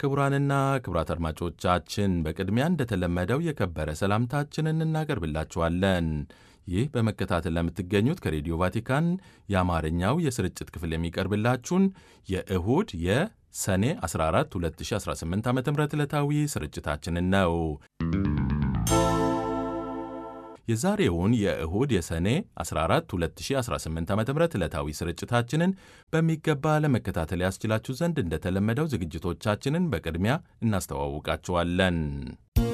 ክቡራንና ክቡራት አድማጮቻችን በቅድሚያ እንደተለመደው የከበረ ሰላምታችንን እናቀርብላችኋለን። ይህ በመከታተል ለምትገኙት ከሬዲዮ ቫቲካን የአማርኛው የስርጭት ክፍል የሚቀርብላችሁን የእሁድ የሰኔ 14 2018 ዓ ም ዕለታዊ ስርጭታችንን ነው። የዛሬውን የእሁድ የሰኔ 14 2018 ዓ ም ዕለታዊ ስርጭታችንን በሚገባ ለመከታተል ያስችላችሁ ዘንድ እንደተለመደው ዝግጅቶቻችንን በቅድሚያ እናስተዋውቃችኋለን።